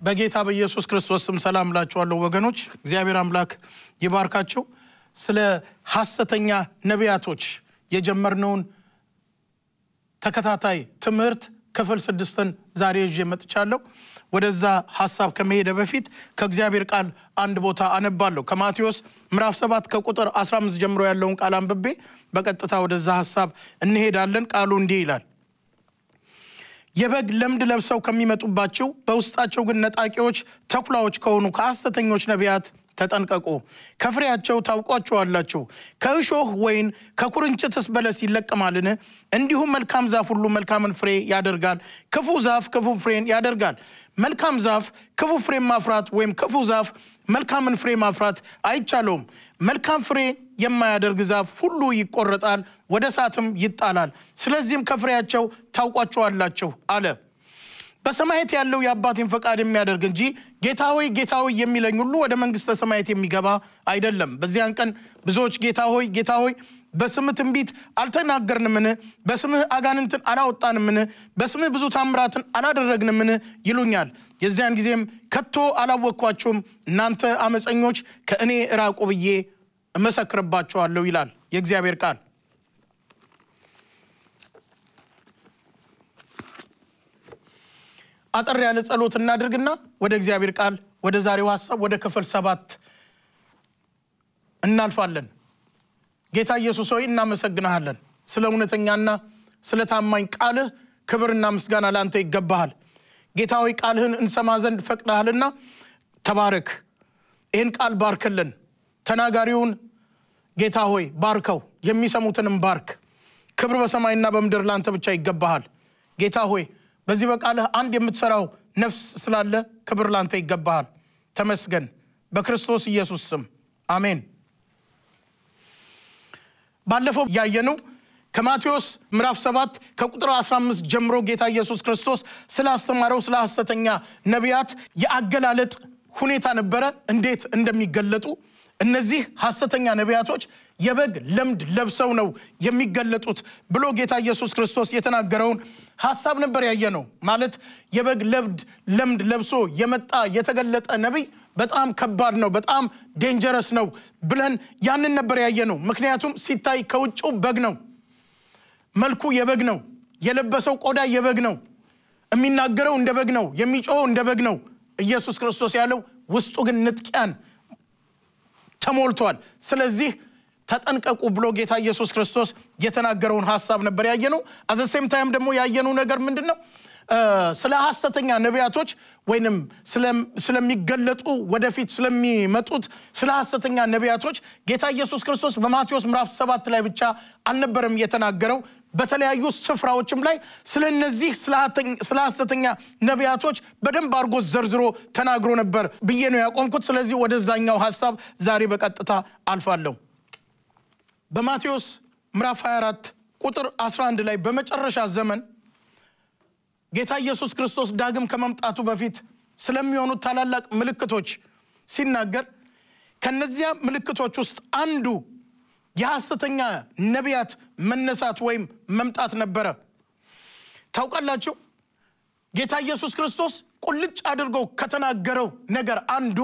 በጌታ በኢየሱስ ክርስቶስ ስም ሰላም እላችኋለሁ ወገኖች። እግዚአብሔር አምላክ ይባርካቸው። ስለ ሐሰተኛ ነቢያቶች የጀመርነውን ተከታታይ ትምህርት ክፍል ስድስትን ዛሬ ይዤ መጥቻለሁ። ወደዛ ሐሳብ ከመሄደ በፊት ከእግዚአብሔር ቃል አንድ ቦታ አነባለሁ። ከማቴዎስ ምዕራፍ 7 ከቁጥር 15 ጀምሮ ያለውን ቃል አንብቤ በቀጥታ ወደዛ ሐሳብ እንሄዳለን። ቃሉ እንዲህ ይላል የበግ ለምድ ለብሰው ከሚመጡባቸው በውስጣቸው ግን ነጣቂዎች ተኩላዎች ከሆኑ ከሐሰተኞች ነቢያት ተጠንቀቁ። ከፍሬያቸው ታውቋቸዋላችሁ። ከእሾህ ወይን ከኩርንችትስ በለስ ይለቀማልን? እንዲሁም መልካም ዛፍ ሁሉ መልካምን ፍሬ ያደርጋል፣ ክፉ ዛፍ ክፉ ፍሬን ያደርጋል። መልካም ዛፍ ክፉ ፍሬን ማፍራት ወይም ክፉ ዛፍ መልካምን ፍሬ ማፍራት አይቻለውም። መልካም ፍሬ የማያደርግ ዛፍ ሁሉ ይቆረጣል፣ ወደ እሳትም ይጣላል። ስለዚህም ከፍሬያቸው ታውቋቸዋላችሁ አለ። በሰማያት ያለው የአባቴን ፈቃድ የሚያደርግ እንጂ ጌታ ሆይ ጌታ ሆይ የሚለኝ ሁሉ ወደ መንግሥተ ሰማያት የሚገባ አይደለም። በዚያን ቀን ብዙዎች ጌታ ሆይ ጌታ ሆይ በስምህ ትንቢት አልተናገርንምን? በስምህ አጋንንትን አላወጣንምን? በስምህ ብዙ ታምራትን አላደረግንምን? ይሉኛል። የዚያን ጊዜም ከቶ አላወቅኳችሁም፣ እናንተ አመፀኞች ከእኔ እራቁ ብዬ እመሰክርባቸዋለሁ ይላል የእግዚአብሔር ቃል። አጠር ያለ ጸሎት እናድርግና ወደ እግዚአብሔር ቃል ወደ ዛሬው ሀሳብ ወደ ክፍል ሰባት እናልፋለን። ጌታ ኢየሱስ ሆይ እናመሰግንሃለን። ስለ እውነተኛና ስለ ታማኝ ቃልህ ክብርና ምስጋና ለአንተ ይገባሃል። ጌታ ሆይ ቃልህን እንሰማ ዘንድ ፈቅደሃልና ተባረክ። ይህን ቃል ባርክልን። ተናጋሪውን ጌታ ሆይ ባርከው፣ የሚሰሙትንም ባርክ። ክብር በሰማይና በምድር ለአንተ ብቻ ይገባሃል። ጌታ ሆይ በዚህ በቃልህ አንድ የምትሰራው ነፍስ ስላለ ክብር ላንተ ይገባሃል። ተመስገን። በክርስቶስ ኢየሱስ ስም አሜን። ባለፈው ያየነው ከማቴዎስ ምዕራፍ 7 ከቁጥር 15 ጀምሮ ጌታ ኢየሱስ ክርስቶስ ስላስተማረው ስለ ሐሰተኛ ነቢያት የአገላለጥ ሁኔታ ነበረ፣ እንዴት እንደሚገለጡ እነዚህ ሐሰተኛ ነቢያቶች የበግ ለምድ ለብሰው ነው የሚገለጡት ብሎ ጌታ ኢየሱስ ክርስቶስ የተናገረውን ሐሳብ ነበር ያየ ነው። ማለት የበግ ለምድ ለምድ ለብሶ የመጣ የተገለጠ ነቢይ በጣም ከባድ ነው፣ በጣም ዴንጀረስ ነው ብለን ያንን ነበር ያየ ነው። ምክንያቱም ሲታይ ከውጭው በግ ነው፣ መልኩ የበግ ነው፣ የለበሰው ቆዳ የበግ ነው፣ የሚናገረው እንደ በግ ነው፣ የሚጮኸው እንደ በግ ነው። ኢየሱስ ክርስቶስ ያለው ውስጡ ግን ንጥቂያን ተሞልቷል። ስለዚህ ተጠንቀቁ ብሎ ጌታ ኢየሱስ ክርስቶስ የተናገረውን ሀሳብ ነበር ያየነው። አዘሴም ታይም ደግሞ ያየነው ነገር ምንድን ነው? ስለ ሐሰተኛ ነቢያቶች ወይንም ስለሚገለጡ ወደፊት ስለሚመጡት ስለ ሐሰተኛ ነቢያቶች ጌታ ኢየሱስ ክርስቶስ በማቴዎስ ምዕራፍ ሰባት ላይ ብቻ አልነበረም የተናገረው። በተለያዩ ስፍራዎችም ላይ ስለ እነዚህ ስለ ሐሰተኛ ነቢያቶች በደንብ አድርጎ ዘርዝሮ ተናግሮ ነበር ብዬ ነው ያቆምኩት። ስለዚህ ወደዛኛው ሀሳብ ዛሬ በቀጥታ አልፋለሁ። በማቴዎስ ምዕራፍ 24 ቁጥር 11 ላይ በመጨረሻ ዘመን ጌታ ኢየሱስ ክርስቶስ ዳግም ከመምጣቱ በፊት ስለሚሆኑት ታላላቅ ምልክቶች ሲናገር ከነዚያ ምልክቶች ውስጥ አንዱ የሐሰተኛ ነቢያት መነሳት ወይም መምጣት ነበረ። ታውቃላችሁ ጌታ ኢየሱስ ክርስቶስ ቁልጭ አድርጎ ከተናገረው ነገር አንዱ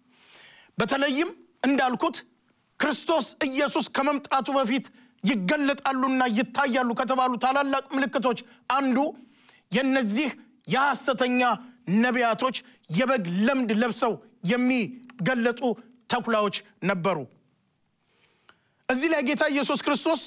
በተለይም እንዳልኩት ክርስቶስ ኢየሱስ ከመምጣቱ በፊት ይገለጣሉና ይታያሉ ከተባሉ ታላላቅ ምልክቶች አንዱ የነዚህ የሐሰተኛ ነቢያቶች የበግ ለምድ ለብሰው የሚገለጡ ተኩላዎች ነበሩ። እዚህ ላይ ጌታ ኢየሱስ ክርስቶስ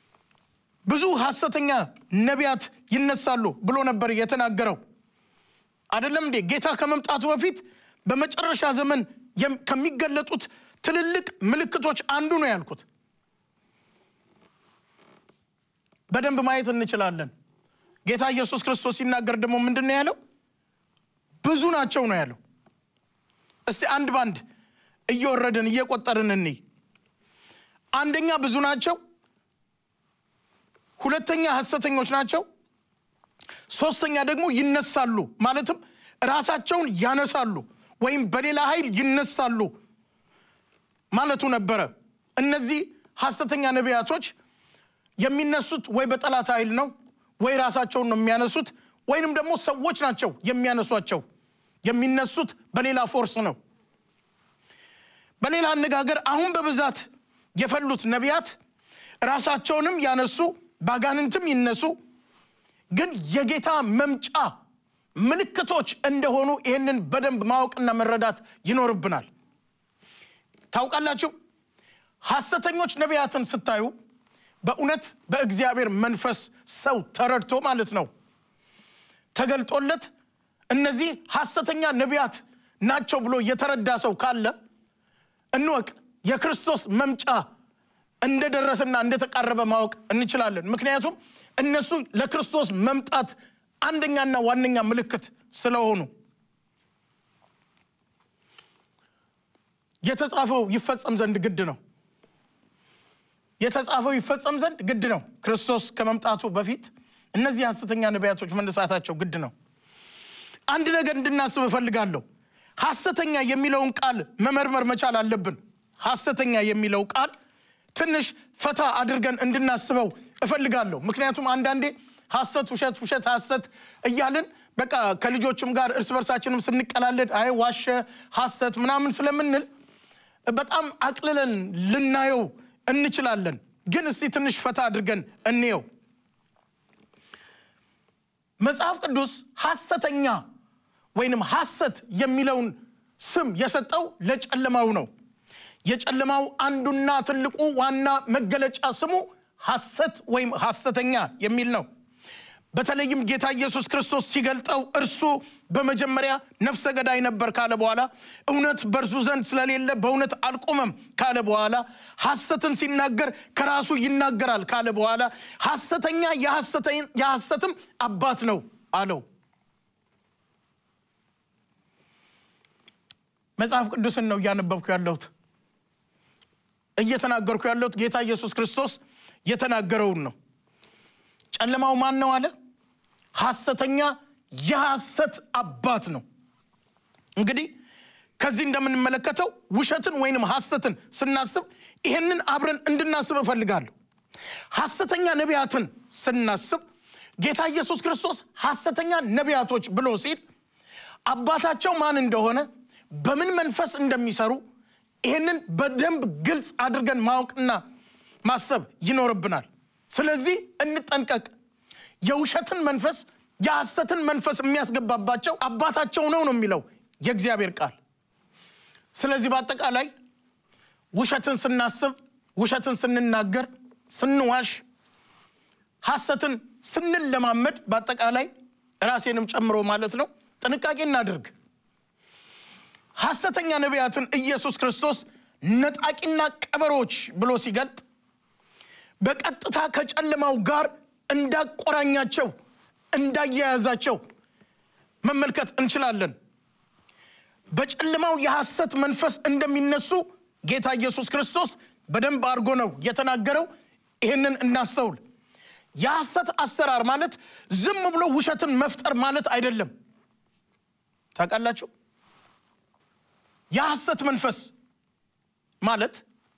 ብዙ ሐሰተኛ ነቢያት ይነሳሉ ብሎ ነበር የተናገረው። አይደለም እንዴ? ጌታ ከመምጣቱ በፊት በመጨረሻ ዘመን ከሚገለጡት ትልልቅ ምልክቶች አንዱ ነው ያልኩት። በደንብ ማየት እንችላለን። ጌታ ኢየሱስ ክርስቶስ ሲናገር ደግሞ ምንድን ነው ያለው? ብዙ ናቸው ነው ያለው። እስቲ አንድ ባንድ እየወረድን እየቆጠርን እንይ። አንደኛ ብዙ ናቸው፣ ሁለተኛ ሐሰተኞች ናቸው፣ ሶስተኛ ደግሞ ይነሳሉ፣ ማለትም ራሳቸውን ያነሳሉ ወይም በሌላ ኃይል ይነሳሉ ማለቱ ነበረ። እነዚህ ሐሰተኛ ነቢያቶች የሚነሱት ወይ በጠላት ኃይል ነው ወይ ራሳቸውን ነው የሚያነሱት፣ ወይንም ደግሞ ሰዎች ናቸው የሚያነሷቸው። የሚነሱት በሌላ ፎርስ ነው። በሌላ አነጋገር አሁን በብዛት የፈሉት ነቢያት ራሳቸውንም ያነሱ ባጋንንትም ይነሱ፣ ግን የጌታ መምጫ ምልክቶች እንደሆኑ ይህንን በደንብ ማወቅና መረዳት ይኖርብናል። ታውቃላችሁ፣ ሐሰተኞች ነቢያትን ስታዩ በእውነት በእግዚአብሔር መንፈስ ሰው ተረድቶ ማለት ነው ተገልጦለት እነዚህ ሐሰተኛ ነቢያት ናቸው ብሎ የተረዳ ሰው ካለ እንወቅ የክርስቶስ መምጫ እንደደረሰና እንደተቃረበ ማወቅ እንችላለን። ምክንያቱም እነሱ ለክርስቶስ መምጣት አንደኛና ዋነኛ ምልክት ስለሆኑ የተጻፈው ይፈጸም ዘንድ ግድ ነው። የተጻፈው ይፈጸም ዘንድ ግድ ነው። ክርስቶስ ከመምጣቱ በፊት እነዚህ ሐሰተኛ ነቢያቶች መነሳታቸው ግድ ነው። አንድ ነገር እንድናስብ እፈልጋለሁ። ሐሰተኛ የሚለውን ቃል መመርመር መቻል አለብን። ሐሰተኛ የሚለው ቃል ትንሽ ፈታ አድርገን እንድናስበው እፈልጋለሁ። ምክንያቱም አንዳንዴ ሐሰት፣ ውሸት፣ ውሸት፣ ሐሰት እያልን በቃ ከልጆችም ጋር እርስ በርሳችንም ስንቀላለድ አይ ዋሸ፣ ሐሰት ምናምን ስለምንል በጣም አቅልለን ልናየው እንችላለን። ግን እስቲ ትንሽ ፈታ አድርገን እንየው። መጽሐፍ ቅዱስ ሐሰተኛ ወይንም ሐሰት የሚለውን ስም የሰጠው ለጨለማው ነው። የጨለማው አንዱና ትልቁ ዋና መገለጫ ስሙ ሐሰት ወይም ሐሰተኛ የሚል ነው። በተለይም ጌታ ኢየሱስ ክርስቶስ ሲገልጠው እርሱ በመጀመሪያ ነፍሰ ገዳይ ነበር ካለ በኋላ እውነት በእርሱ ዘንድ ስለሌለ በእውነት አልቆመም ካለ በኋላ ሐሰትን ሲናገር ከራሱ ይናገራል ካለ በኋላ ሐሰተኛ የሐሰትም አባት ነው አለው። መጽሐፍ ቅዱስን ነው እያነበብኩ ያለሁት እየተናገርኩ ያለሁት ጌታ ኢየሱስ ክርስቶስ የተናገረውን ነው። ጨለማው ማን ነው አለ? ሐሰተኛ የሐሰት አባት ነው። እንግዲህ ከዚህ እንደምንመለከተው ውሸትን ወይንም ሐሰትን ስናስብ ይህንን አብረን እንድናስብ እፈልጋለሁ። ሐሰተኛ ነቢያትን ስናስብ ጌታ ኢየሱስ ክርስቶስ ሐሰተኛ ነቢያቶች ብሎ ሲል አባታቸው ማን እንደሆነ በምን መንፈስ እንደሚሰሩ ይህንን በደንብ ግልጽ አድርገን ማወቅና ማሰብ ይኖርብናል። ስለዚህ እንጠንቀቅ። የውሸትን መንፈስ የሐሰትን መንፈስ የሚያስገባባቸው አባታቸው ነው ነው የሚለው የእግዚአብሔር ቃል። ስለዚህ በአጠቃላይ ውሸትን ስናስብ፣ ውሸትን ስንናገር፣ ስንዋሽ፣ ሐሰትን ስንለማመድ፣ በአጠቃላይ ራሴንም ጨምሮ ማለት ነው ጥንቃቄ እናድርግ። ሐሰተኛ ነቢያትን ኢየሱስ ክርስቶስ ነጣቂና ቀበሮች ብሎ ሲገልጥ በቀጥታ ከጨለማው ጋር እንዳቆራኛቸው እንዳያያዛቸው መመልከት እንችላለን። በጨለማው የሐሰት መንፈስ እንደሚነሱ ጌታ ኢየሱስ ክርስቶስ በደንብ አድርጎ ነው የተናገረው። ይህንን እናስተውል። የሐሰት አሰራር ማለት ዝም ብሎ ውሸትን መፍጠር ማለት አይደለም። ታውቃላችሁ፣ የሐሰት መንፈስ ማለት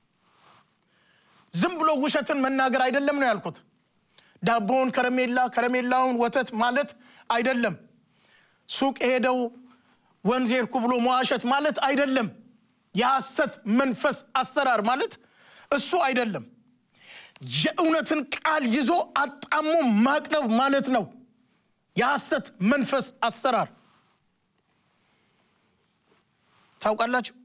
ዝም ብሎ ውሸትን መናገር አይደለም ነው ያልኩት። ዳቦውን ከረሜላ፣ ከረሜላውን ወተት ማለት አይደለም። ሱቅ የሄደው ወንዝ ሄድኩ ብሎ መዋሸት ማለት አይደለም። የሐሰት መንፈስ አሰራር ማለት እሱ አይደለም። የእውነትን ቃል ይዞ አጣሞ ማቅረብ ማለት ነው የሐሰት መንፈስ አሰራር። ታውቃላችሁ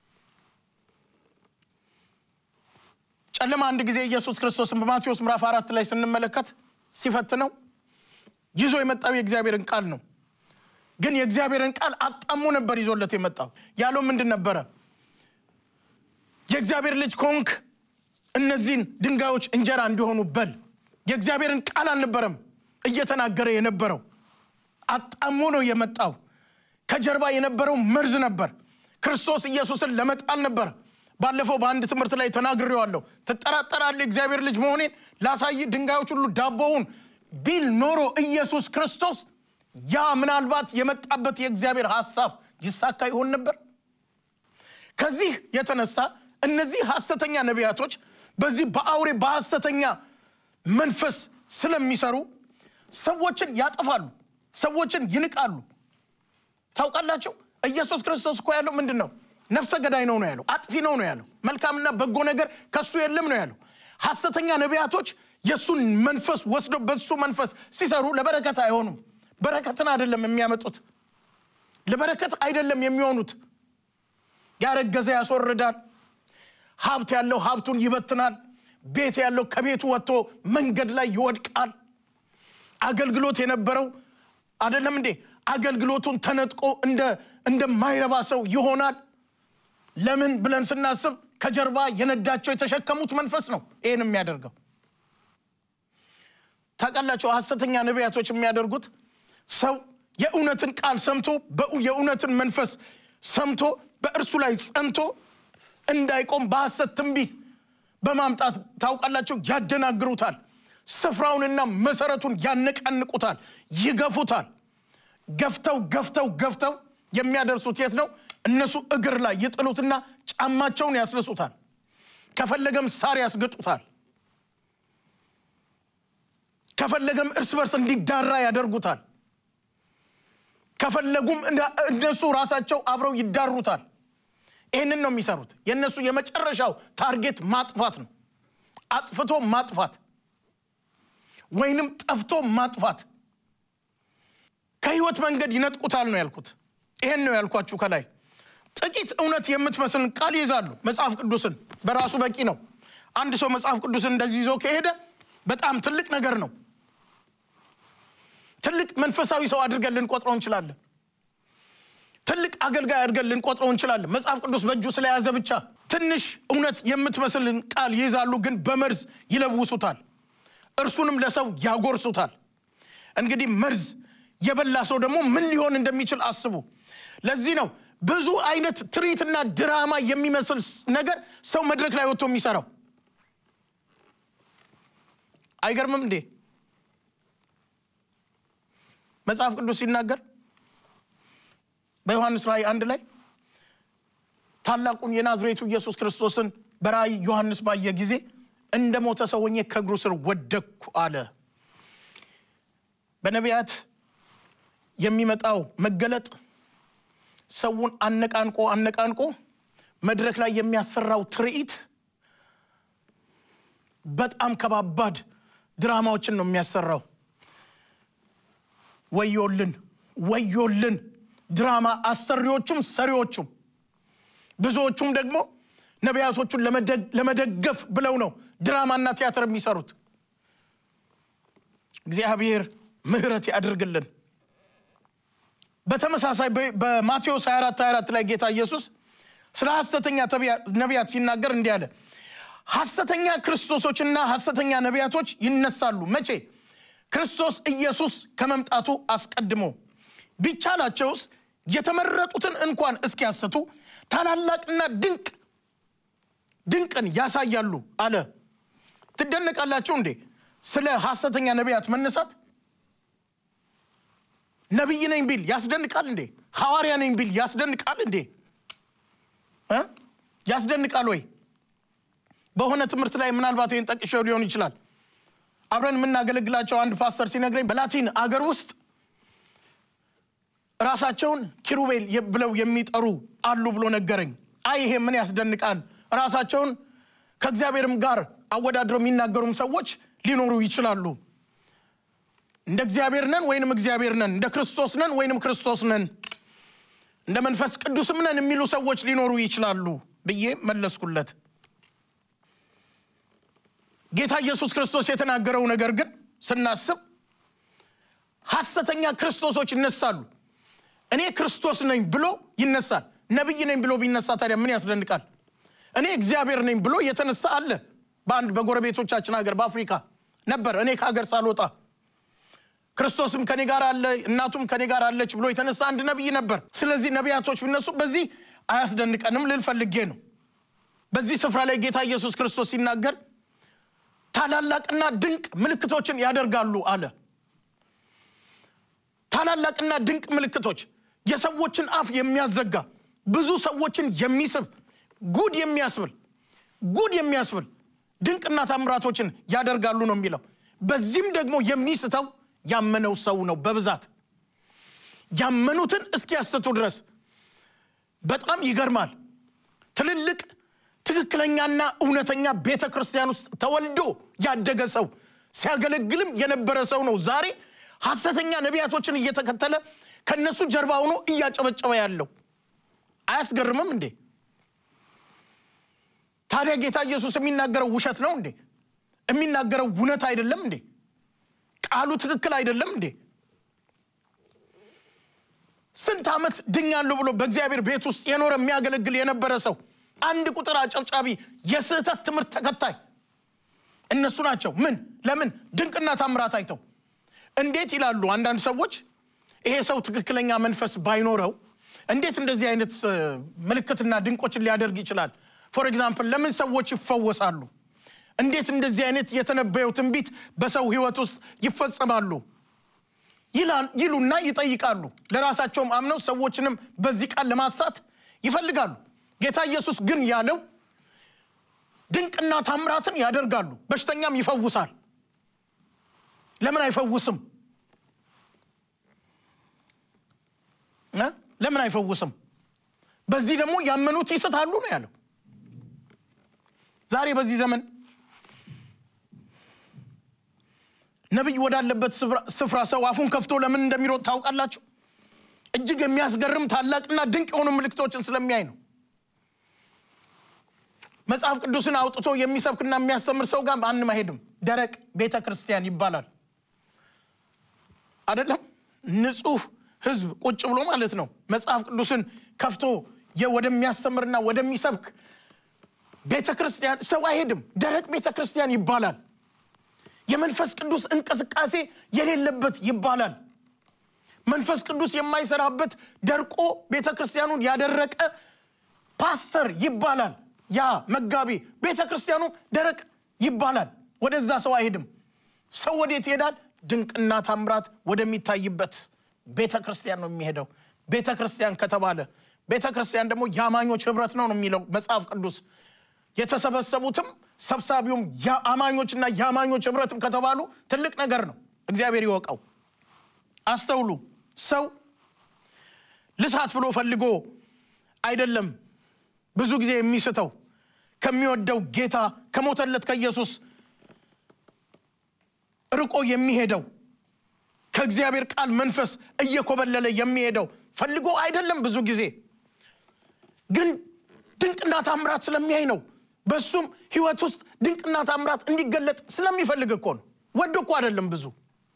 ጨለማ አንድ ጊዜ ኢየሱስ ክርስቶስን በማቴዎስ ምዕራፍ አራት ላይ ስንመለከት ሲፈትነው ይዞ የመጣው የእግዚአብሔርን ቃል ነው። ግን የእግዚአብሔርን ቃል አጣሞ ነበር ይዞለት የመጣው። ያለው ምንድን ነበረ? የእግዚአብሔር ልጅ ከሆንክ እነዚህን ድንጋዮች እንጀራ እንዲሆኑ በል። የእግዚአብሔርን ቃል አልነበረም እየተናገረ የነበረው። አጣሞ ነው የመጣው። ከጀርባ የነበረው መርዝ ነበር። ክርስቶስ ኢየሱስን ለመጣል ነበር። ባለፈው በአንድ ትምህርት ላይ ተናግሬዋለሁ። ትጠራጠራለህ እግዚአብሔር ልጅ መሆኔን ላሳይ ድንጋዮች ሁሉ ዳቦውን ቢል ኖሮ ኢየሱስ ክርስቶስ ያ ምናልባት የመጣበት የእግዚአብሔር ሐሳብ ይሳካ ይሆን ነበር። ከዚህ የተነሳ እነዚህ ሐሰተኛ ነቢያቶች በዚህ በአውሬ በሐሰተኛ መንፈስ ስለሚሰሩ ሰዎችን ያጠፋሉ፣ ሰዎችን ይንቃሉ። ታውቃላችሁ ኢየሱስ ክርስቶስ እኮ ያለው ምንድን ነው ነፍሰ ገዳይ ነው ነው ያለው አጥፊ ነው ነው ያለው መልካምና በጎ ነገር ከሱ የለም ነው ያለው ሐሰተኛ ነቢያቶች የእሱን መንፈስ ወስደው በሱ መንፈስ ሲሰሩ ለበረከት አይሆኑም በረከትን አይደለም የሚያመጡት ለበረከት አይደለም የሚሆኑት ያረገዘ ያስወርዳል ሀብት ያለው ሀብቱን ይበትናል ቤት ያለው ከቤቱ ወጥቶ መንገድ ላይ ይወድቃል አገልግሎት የነበረው አይደለም እንዴ አገልግሎቱን ተነጥቆ እንደማይረባ ሰው ይሆናል ለምን ብለን ስናስብ ከጀርባ የነዳቸው የተሸከሙት መንፈስ ነው ይህን የሚያደርገው ታውቃላቸው ሐሰተኛ ነቢያቶች የሚያደርጉት ሰው የእውነትን ቃል ሰምቶ የእውነትን መንፈስ ሰምቶ በእርሱ ላይ ጸንቶ እንዳይቆም በሐሰት ትንቢት በማምጣት ታውቃላቸው ያደናግሩታል ስፍራውንና መሰረቱን ያነቃንቁታል ይገፉታል ገፍተው ገፍተው ገፍተው የሚያደርሱት የት ነው እነሱ እግር ላይ ይጥሉትና ጫማቸውን ያስልሱታል ከፈለገም ሳር ያስገጡታል ከፈለገም እርስ በርስ እንዲዳራ ያደርጉታል ከፈለጉም እነሱ ራሳቸው አብረው ይዳሩታል ይህንን ነው የሚሰሩት የእነሱ የመጨረሻው ታርጌት ማጥፋት ነው አጥፍቶ ማጥፋት ወይንም ጠፍቶ ማጥፋት ከህይወት መንገድ ይነጥቁታል ነው ያልኩት ይሄን ነው ያልኳችሁ ከላይ ጥቂት እውነት የምትመስልን ቃል ይይዛሉ መጽሐፍ ቅዱስን በራሱ በቂ ነው አንድ ሰው መጽሐፍ ቅዱስን እንደዚህ ይዞ ከሄደ በጣም ትልቅ ነገር ነው ትልቅ መንፈሳዊ ሰው አድርገን ልንቆጥረው እንችላለን ትልቅ አገልጋይ አድርገን ልንቆጥረው እንችላለን መጽሐፍ ቅዱስ በእጁ ስለያዘ ብቻ ትንሽ እውነት የምትመስልን ቃል ይይዛሉ ግን በመርዝ ይለውሱታል እርሱንም ለሰው ያጎርሱታል እንግዲህ መርዝ የበላ ሰው ደግሞ ምን ሊሆን እንደሚችል አስቡ ለዚህ ነው ብዙ አይነት ትርኢትና ድራማ የሚመስል ነገር ሰው መድረክ ላይ ወጥቶ የሚሰራው አይገርምም እንዴ መጽሐፍ ቅዱስ ሲናገር በዮሐንስ ራእይ አንድ ላይ ታላቁን የናዝሬቱ ኢየሱስ ክርስቶስን በራእይ ዮሐንስ ባየ ጊዜ እንደ ሞተ ሰው ሆኜ ከእግሩ ስር ወደቅኩ አለ በነቢያት የሚመጣው መገለጥ ሰውን አነቃንቆ አነቃንቆ መድረክ ላይ የሚያሰራው ትርኢት በጣም ከባባድ ድራማዎችን ነው የሚያሰራው ወዮልን ወዮልን ድራማ አሰሪዎቹም ሰሪዎቹም ብዙዎቹም ደግሞ ነቢያቶቹን ለመደገፍ ብለው ነው ድራማና ቲያትር የሚሰሩት እግዚአብሔር ምህረት ያድርግልን በተመሳሳይ በማቴዎስ 24 24 ላይ ጌታ ኢየሱስ ስለ ሐሰተኛ ነቢያት ሲናገር እንዲህ አለ ሐሰተኛ ክርስቶሶችና ሐሰተኛ ነቢያቶች ይነሳሉ መቼ ክርስቶስ ኢየሱስ ከመምጣቱ አስቀድሞ ቢቻላቸውስ የተመረጡትን እንኳን እስኪያሰቱ ታላላቅና ድንቅ ድንቅን ያሳያሉ አለ ትደነቃላችሁ እንዴ ስለ ሐሰተኛ ነቢያት መነሳት ነቢይ ነኝ ቢል ያስደንቃል እንዴ ሐዋርያ ነኝ ቢል ያስደንቃል እንዴ ያስደንቃል ወይ በሆነ ትምህርት ላይ ምናልባት ይህን ጠቅሼው ሊሆን ይችላል አብረን የምናገለግላቸው አንድ ፓስተር ሲነግረኝ በላቲን አገር ውስጥ ራሳቸውን ኪሩቤል ብለው የሚጠሩ አሉ ብሎ ነገረኝ አይ ይሄ ምን ያስደንቃል ራሳቸውን ከእግዚአብሔርም ጋር አወዳድረው የሚናገሩም ሰዎች ሊኖሩ ይችላሉ እንደ እግዚአብሔር ነን ወይንም እግዚአብሔር ነን እንደ ክርስቶስ ነን ወይንም ክርስቶስ ነን እንደ መንፈስ ቅዱስም ነን የሚሉ ሰዎች ሊኖሩ ይችላሉ ብዬ መለስኩለት ጌታ ኢየሱስ ክርስቶስ የተናገረው ነገር ግን ስናስብ ሐሰተኛ ክርስቶሶች ይነሳሉ እኔ ክርስቶስ ነኝ ብሎ ይነሳል ነቢይ ነኝ ብሎ ቢነሳ ታዲያ ምን ያስደንቃል እኔ እግዚአብሔር ነኝ ብሎ የተነሳ አለ በአንድ በጎረቤቶቻችን ሀገር በአፍሪካ ነበር እኔ ከሀገር ሳልወጣ ክርስቶስም ከኔ ጋር አለ እናቱም ከኔ ጋር አለች ብሎ የተነሳ አንድ ነቢይ ነበር ስለዚህ ነቢያቶች ቢነሱ በዚህ አያስደንቀንም ልል ፈልጌ ነው በዚህ ስፍራ ላይ ጌታ ኢየሱስ ክርስቶስ ሲናገር ታላላቅና ድንቅ ምልክቶችን ያደርጋሉ አለ ታላላቅና ድንቅ ምልክቶች የሰዎችን አፍ የሚያዘጋ ብዙ ሰዎችን የሚስብ ጉድ የሚያስብል ጉድ የሚያስብል ድንቅና ታምራቶችን ያደርጋሉ ነው የሚለው በዚህም ደግሞ የሚስተው ያመነው ሰው ነው በብዛት ያመኑትን እስኪያስተቱ ድረስ በጣም ይገርማል። ትልልቅ ትክክለኛና እውነተኛ ቤተ ክርስቲያን ውስጥ ተወልዶ ያደገ ሰው ሲያገለግልም የነበረ ሰው ነው ዛሬ ሐሰተኛ ነቢያቶችን እየተከተለ ከነሱ ጀርባ ሆኖ እያጨበጨበ ያለው አያስገርምም እንዴ? ታዲያ ጌታ ኢየሱስ የሚናገረው ውሸት ነው እንዴ? የሚናገረው እውነት አይደለም እንዴ? ቃሉ ትክክል አይደለም እንዴ? ስንት ዓመት ድኛለሁ ብሎ በእግዚአብሔር ቤት ውስጥ የኖረ የሚያገለግል የነበረ ሰው አንድ ቁጥር አጨብጫቢ የስህተት ትምህርት ተከታይ እነሱ ናቸው። ምን ለምን ድንቅና ታምራት አይተው እንዴት ይላሉ አንዳንድ ሰዎች ይሄ ሰው ትክክለኛ መንፈስ ባይኖረው እንዴት እንደዚህ አይነት ምልክትና ድንቆችን ሊያደርግ ይችላል? ፎር ኤግዛምፕል ለምን ሰዎች ይፈወሳሉ? እንዴት እንደዚህ አይነት የተነበየው ትንቢት በሰው ህይወት ውስጥ ይፈጸማሉ? ይሉና ይጠይቃሉ። ለራሳቸውም አምነው ሰዎችንም በዚህ ቃል ለማሳት ይፈልጋሉ። ጌታ ኢየሱስ ግን ያለው ድንቅና ታምራትን ያደርጋሉ፣ በሽተኛም ይፈውሳል። ለምን አይፈውስም? ለምን አይፈውስም? በዚህ ደግሞ ያመኑት ይስታሉ ነው ያለው። ዛሬ በዚህ ዘመን ነቢይ ወዳለበት ስፍራ ሰው አፉን ከፍቶ ለምን እንደሚሮጥ ታውቃላችሁ? እጅግ የሚያስገርም ታላቅና ድንቅ የሆኑ ምልክቶችን ስለሚያይ ነው። መጽሐፍ ቅዱስን አውጥቶ የሚሰብክና የሚያስተምር ሰው ጋር ማንም አይሄድም። ደረቅ ቤተ ክርስቲያን ይባላል አይደለም። ንጹህ ህዝብ ቁጭ ብሎ ማለት ነው። መጽሐፍ ቅዱስን ከፍቶ ወደሚያስተምርና ወደሚሰብክ ቤተ ክርስቲያን ሰው አይሄድም። ደረቅ ቤተ ክርስቲያን ይባላል። የመንፈስ ቅዱስ እንቅስቃሴ የሌለበት ይባላል። መንፈስ ቅዱስ የማይሰራበት ደርቆ ቤተ ክርስቲያኑን ያደረቀ ፓስተር ይባላል። ያ መጋቢ ቤተ ክርስቲያኑ ደረቅ ይባላል። ወደዛ ሰው አይሄድም። ሰው ወዴት ይሄዳል? ድንቅና ታምራት ወደሚታይበት ቤተ ክርስቲያን ነው የሚሄደው። ቤተ ክርስቲያን ከተባለ ቤተ ክርስቲያን ደግሞ የአማኞች ህብረት ነው ነው የሚለው መጽሐፍ ቅዱስ። የተሰበሰቡትም ሰብሳቢውም የአማኞችና የአማኞች ህብረትም ከተባሉ ትልቅ ነገር ነው። እግዚአብሔር ይወቀው። አስተውሉ። ሰው ልሳት ብሎ ፈልጎ አይደለም ብዙ ጊዜ የሚስተው ከሚወደው ጌታ ከሞተለት ከኢየሱስ ርቆ የሚሄደው ከእግዚአብሔር ቃል መንፈስ እየኮበለለ የሚሄደው ፈልጎ አይደለም። ብዙ ጊዜ ግን ድንቅና ታምራት ስለሚያይ ነው። በሱም ህይወት ውስጥ ድንቅና ታምራት እንዲገለጥ ስለሚፈልግ እኮ ነው። ወዶ እኮ አይደለም። ብዙ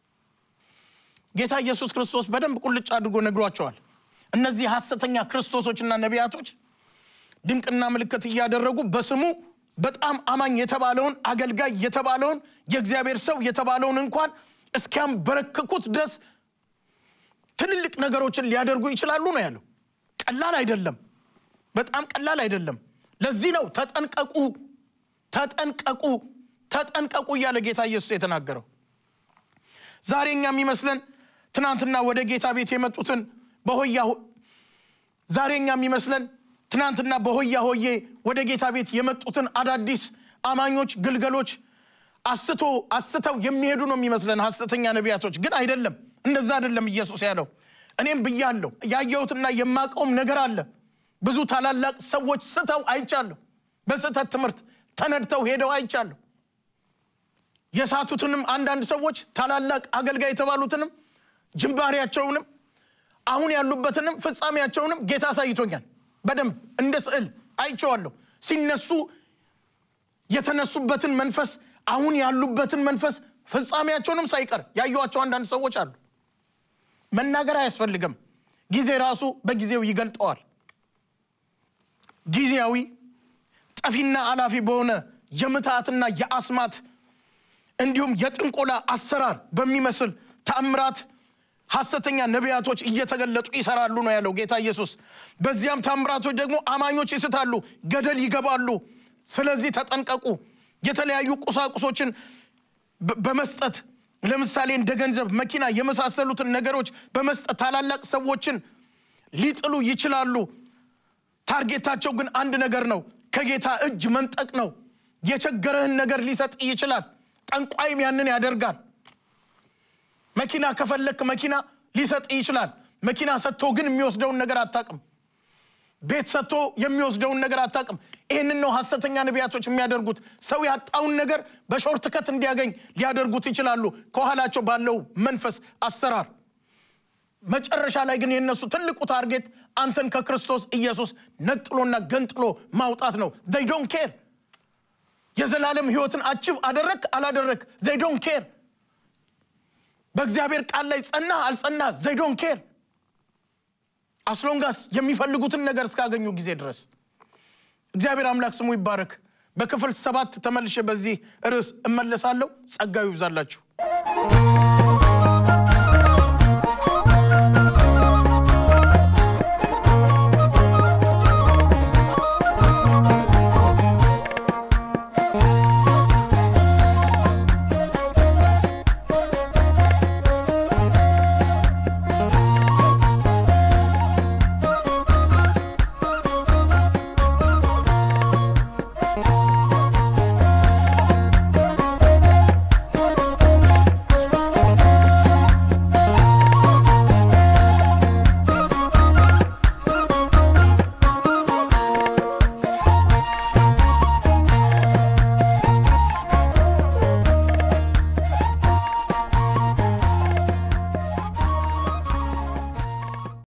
ጌታ ኢየሱስ ክርስቶስ በደንብ ቁልጭ አድርጎ ነግሯቸዋል። እነዚህ ሐሰተኛ ክርስቶሶችና ነቢያቶች ድንቅና ምልክት እያደረጉ በስሙ በጣም አማኝ የተባለውን አገልጋይ የተባለውን የእግዚአብሔር ሰው የተባለውን እንኳን እስኪያንበረክኩት ድረስ ትልልቅ ነገሮችን ሊያደርጉ ይችላሉ ነው ያለው። ቀላል አይደለም፣ በጣም ቀላል አይደለም። ለዚህ ነው ተጠንቀቁ፣ ተጠንቀቁ፣ ተጠንቀቁ እያለ ጌታ ኢየሱስ የተናገረው። ዛሬ እኛ የሚመስለን ትናንትና ወደ ጌታ ቤት የመጡትን በሆያ ዛሬ እኛ የሚመስለን ትናንትና በሆያ ሆዬ ወደ ጌታ ቤት የመጡትን አዳዲስ አማኞች ግልገሎች አስቶ አስተው የሚሄዱ ነው የሚመስለን ሐሰተኛ ነቢያቶች። ግን አይደለም፣ እንደዛ አይደለም ኢየሱስ ያለው። እኔም ብያለሁ፣ ያየሁትና የማውቀውም ነገር አለ። ብዙ ታላላቅ ሰዎች ስተው አይቻለሁ። በስህተት ትምህርት ተነድተው ሄደው አይቻለሁ። የሳቱትንም አንዳንድ ሰዎች ታላላቅ አገልጋይ የተባሉትንም ጅማሬያቸውንም አሁን ያሉበትንም ፍጻሜያቸውንም ጌታ አሳይቶኛል። በደንብ እንደ ስዕል አይቼዋለሁ። ሲነሱ የተነሱበትን መንፈስ አሁን ያሉበትን መንፈስ ፍጻሜያቸውንም ሳይቀር ያዩዋቸው አንዳንድ ሰዎች አሉ። መናገር አያስፈልግም። ጊዜ ራሱ በጊዜው ይገልጠዋል። ጊዜያዊ ጠፊና አላፊ በሆነ የምትሃትና የአስማት እንዲሁም የጥንቆላ አሰራር በሚመስል ተአምራት ሐሰተኛ ነቢያቶች እየተገለጡ ይሰራሉ ነው ያለው ጌታ ኢየሱስ። በዚያም ታምራቶች ደግሞ አማኞች ይስታሉ፣ ገደል ይገባሉ። ስለዚህ ተጠንቀቁ። የተለያዩ ቁሳቁሶችን በመስጠት ለምሳሌ እንደ ገንዘብ፣ መኪና የመሳሰሉትን ነገሮች በመስጠት ታላላቅ ሰዎችን ሊጥሉ ይችላሉ። ታርጌታቸው ግን አንድ ነገር ነው፣ ከጌታ እጅ መንጠቅ ነው። የቸገረህን ነገር ሊሰጥ ይችላል። ጠንቋይም ያንን ያደርጋል። መኪና ከፈለክ መኪና ሊሰጥ ይችላል። መኪና ሰጥቶ ግን የሚወስደውን ነገር አታቅም። ቤት ሰጥቶ የሚወስደውን ነገር አታቅም። ይህንን ነው ሐሰተኛ ነቢያቶች የሚያደርጉት። ሰው ያጣውን ነገር በሾርት ከት እንዲያገኝ ሊያደርጉት ይችላሉ፣ ከኋላቸው ባለው መንፈስ አሰራር። መጨረሻ ላይ ግን የነሱ ትልቁ ታርጌት አንተን ከክርስቶስ ኢየሱስ ነጥሎና ገንጥሎ ማውጣት ነው። ዘይ ዶን ኬር የዘላለም ህይወትን አችብ አደረግ አላደረግ ዘይ ዶን ኬር በእግዚአብሔር ቃል ላይ ጸና አልጸና ዘይ ዶን ኬር አስሎንጋስ የሚፈልጉትን ነገር እስካገኙ ጊዜ ድረስ እግዚአብሔር አምላክ ስሙ ይባረክ። በክፍል ሰባት ተመልሼ በዚህ ርዕስ እመለሳለሁ። ጸጋዩ ይብዛላችሁ።